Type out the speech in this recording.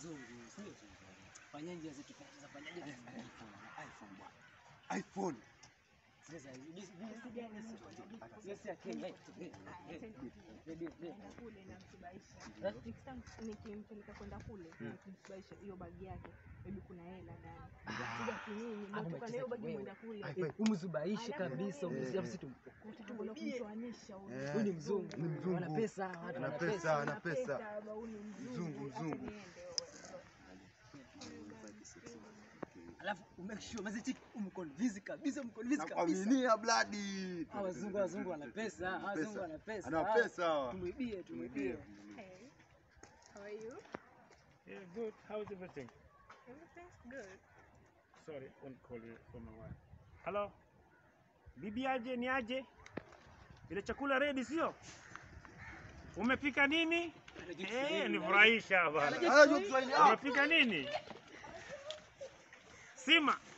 mzungu, sio? Fanyaje zetu sasa fanyaje? iPhone bwana. iPhone. Sasa jinsi gani sio sio Kenya. Enda kule namsubahisha. Next time nikimpeleka kwenda kule nikimsubahisha hiyo bagi yake, maybe kuna hela ndani. Sija kinini, mtoka na hiyo bagi mwenda kule. Umzubaishe kabisa, umzia sisi tum Utakwenda kumtoanisha huyo. Eh, Huyu ni mzungu. Ni mzungu. Wana pesa, watu Ana wana pesa. pesa. ana pesa. baba, huyu ni Mzungu, Acha mzungu. niende, Alafu umake sure maziti umconvince kabisa, umconvince kabisa. Nakuaminia bladi. Hawa wazungu wazungu wana pesa, hawa wazungu wana pesa. Ana pesa hawa. Tumwibie, tumwibie. Hey, how are you? Yeah, good. How's everything? Everything's good. Sorry, won't call you from my wife. Hello? Bibi aje ni aje? Ile chakula ready sio? Umepika nini? Eh, nifurahisha bwana. Anajua Kiswahili. Ah, Umepika nini? Sima.